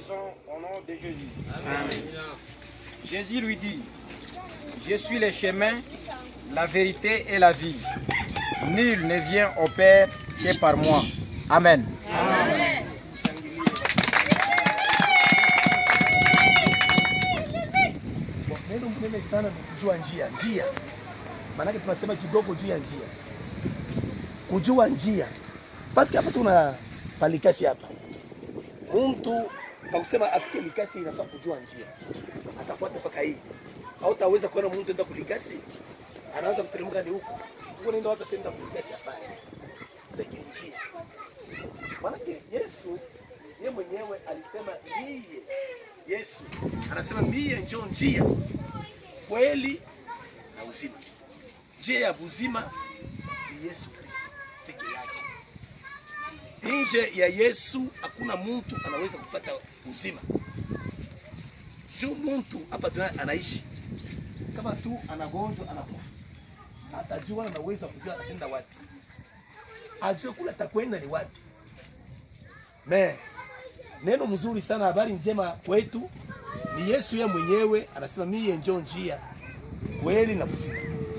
disons au nom de Jésus. Jésus lui dit, je suis le chemin, la vérité et la vie. Nul ne vient au Père que par moi. Amen. Neno mnene sana ni kujua njia. Njia maanake tunasema kidogo juu ya njia, kujua njia. Paski hapa tuna palikasi hapa, mtu pakusema afike likasi inafaa kujua njia, atafuata mpaka hii. Hautaweza kuona mtu enda kulikasi, anaanza kuteremka ni huko huko, naenda watu senda kulikasi. Hapana, sasa njia. Maanake Yesu yeye mwenyewe alisema yeye Yesu anasema mie njo njia, kweli na uzima. Njia ya uzima ni Yesu Kristo peke yake. Nje ya Yesu hakuna mtu anaweza kupata uzima. Juu mtu hapa duniani anaishi kama tu anagonjwa, anakufa, atajua anaweza kujua ataenda wapi, ajue kula atakwenda ni wapi. Me, neno mzuri sana, habari njema kwetu ni Yesu yeye mwenyewe anasema mie njo njia kweli na uzima,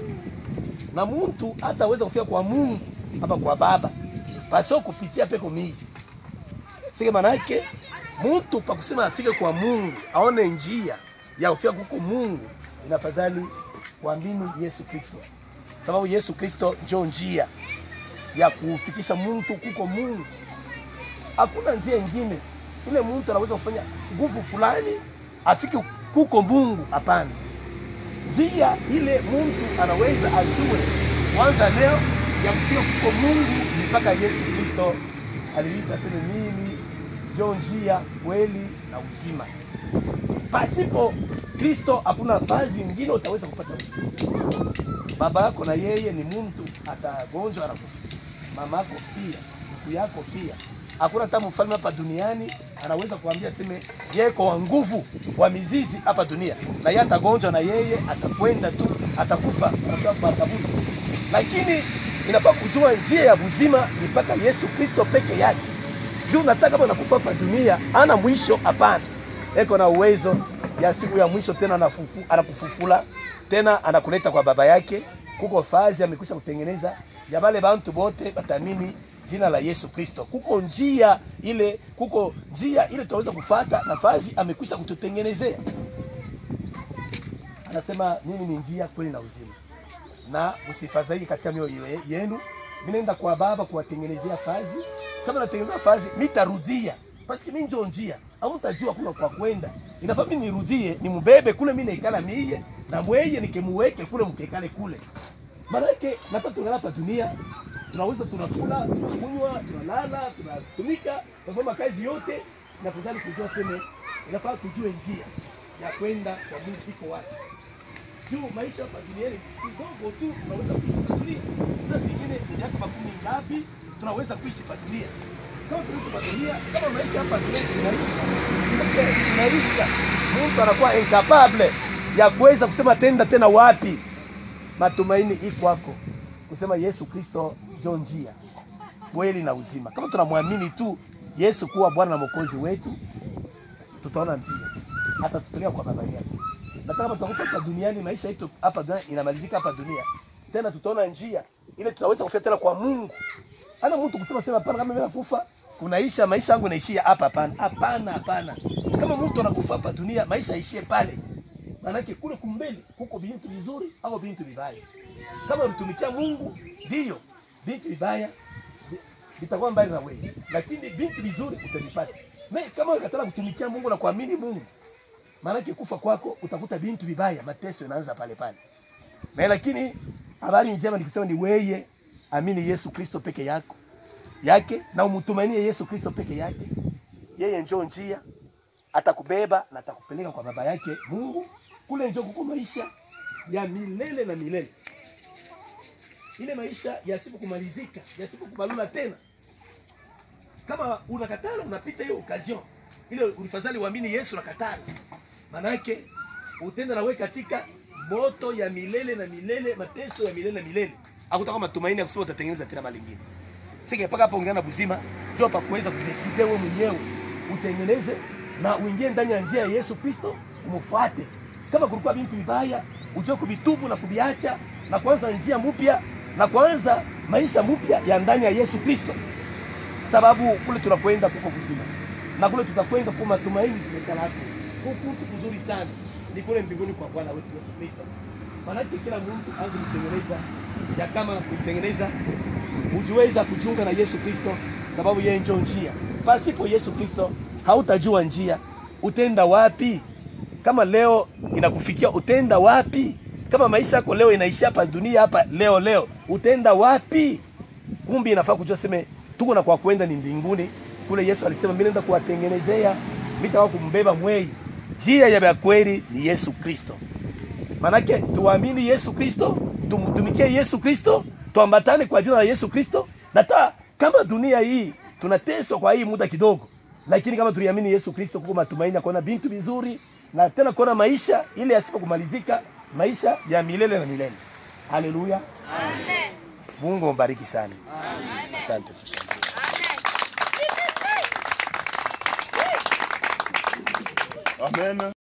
na mtu hataweza kufika kwa Mungu hapa kwa Baba pasio kupitia peko mii sike. Manake mtu pakusema afike kwa Mungu aone njia ya kufika kuko Mungu, inafadhali kuamini Yesu Kristo, sababu Yesu Kristo njo njia ya kufikisha mtu kuko Mungu. Hakuna njia ingine ile mtu anaweza kufanya nguvu fulani afike kuko Mungu. Hapana, njia ile mtu anaweza ajue kwanza leo ya kufika kuko Mungu ni mpaka Yesu Kristo alilipa sema, mimi ndio njia, kweli na uzima. Pasipo Kristo hakuna vazi nyingine utaweza kupata uzima. Baba yako na yeye ni mtu, atagonjwa anakufa. Mama yako pia, ndugu yako pia hakuna hata mfalme hapa duniani anaweza kuambia seme yeye kwa nguvu wa mizizi hapa dunia, na yeye atagonjwa na yeye atakwenda tu atakufa atakuwa kwa kaburi. Lakini inafaa kujua njia ya uzima ni mpaka Yesu Kristo peke yake. Juu nataka kama unakufa hapa dunia ana mwisho? Hapana, eko na uwezo ya siku ya mwisho tena anafufu, anakufufula tena anakuleta kwa baba yake. Kuko fazi amekwisha kutengeneza ya wale bantu bote batamini jina la Yesu Kristo. Kuko njia ile, kuko njia ile tutaweza kufata, nafasi amekwisha kututengenezea. Anasema mimi ni njia, kweli na uzima, na msifadhaike katika mioyo yenu. Mimi naenda kwa Baba kuwatengenezea fazi. Kama natengeneza fazi, mitarudia basi, mimi ndio njia, au mtajua kuna kwa kwenda. Inafaa mimi nirudie, nimbebe kule, mimi naikala mie na mweye nikimuweke kule, mkekale kule. Maana yake nataka tungala hapa dunia tunaweza tunakula, tunakunywa, tunalala, tunatumika, tunafanya kazi yote. Nafadhali kujua seme, inafaa tujue njia ya kwenda kwa Mungu iko wapi. Juu maisha hapa duniani kidogo tu tunaweza kuishi hapa dunia. Sasa zingine ni miaka makumi ngapi tunaweza kuishi hapa dunia? Kama tunaishi hapa dunia, kama maisha hapa dunia tunaisha. Tunaisha. Mtu anakuwa incapable ya kuweza kusema tenda tena wapi. Matumaini iko kwako kusema Yesu Kristo ndio njia, kweli na uzima. Kama tunamwamini tu Yesu kuwa Bwana na Mwokozi wetu, tutaona njia, atatupeleka kwa baba yake. Na kama tutakufa hapa duniani, maisha yetu hapa duniani inamalizika hapa dunia, tena tutaona njia ile, tutaweza kufika tena kwa Mungu. Hana mtu kusema sema hapana, kama mimi nakufa kunaisha maisha yangu naishia hapa. Hapana, hapana, hapana. Kama mtu anakufa hapa dunia, maisha yaishie pale. Maanake kule kumbele kuko bintu vizuri au bintu vibaya. Kama unatumikia Mungu, ndio bintu vibaya vitakuwa mbali na wewe, lakini bintu vizuri utavipata. Na kama unakataa kutumikia Mungu na kuamini Mungu, maanake kufa kwako utakuta bintu vibaya, mateso yanaanza pale pale. Na lakini habari njema ni kusema ni wewe amini Yesu Kristo peke yako yake na umtumainie Yesu Kristo peke yake. Yeye njoo njia, atakubeba na atakupeleka kwa baba yake Mungu. Kule njoo kuko maisha ya milele na milele, ile maisha yasipo kumalizika, yasipo kubalula tena. Kama unakatala unapita hiyo occasion ile, ulifadhali uamini Yesu, nakatala, maana yake utenda nawe katika moto ya milele na milele, mateso ya milele na milele. Hakutakuwa matumaini ya kusema utatengeneza tena mali nyingine. Sike mpaka hapo ungana buzima ndio pa kuweza kudeside wewe mwenyewe utengeneze na uingie ndani ya njia ya Yesu Kristo umfuate. Kama kulikuwa vitu vibaya, ujue kuvitubu na kuviacha na kuanza njia mpya na kuanza maisha mpya ya ndani ya Yesu Kristo, sababu kule tunakwenda kuko kuzima na kule tutakwenda kwa matumaini tumekalako huku kuzuri sana ni kule mbinguni kwa Bwana wetu Yesu Kristo. Maanake kila mtu aanze kutengeneza ya kama kuitengeneza ujiweza kujiunga na Yesu Kristo, sababu yeye ndio njia. Pasipo Yesu Kristo hautajua njia, utenda wapi? Kama leo inakufikia utenda wapi? Kama maisha yako leo inaishia hapa dunia hapa leo leo, utenda wapi? Kumbi inafaa kujua seme tuko na kwa kwenda ni mbinguni kule. Yesu alisema mimi naenda kuwatengenezea mitawa kumbeba mwei. Njia ya kweli ni Yesu Kristo. Manake tuamini Yesu Kristo, tumtumikie Yesu Kristo, tuambatane kwa jina la Yesu Kristo. Na ta kama dunia hii tunateswa kwa hii muda kidogo, lakini kama tuliamini Yesu Kristo, kuko matumaini ya kuona bintu vizuri na tena kuona maisha ile yasipo kumalizika, maisha ya milele na milele. Haleluya, Amen. Mungu ambariki sana. Asante. Amen. Amen.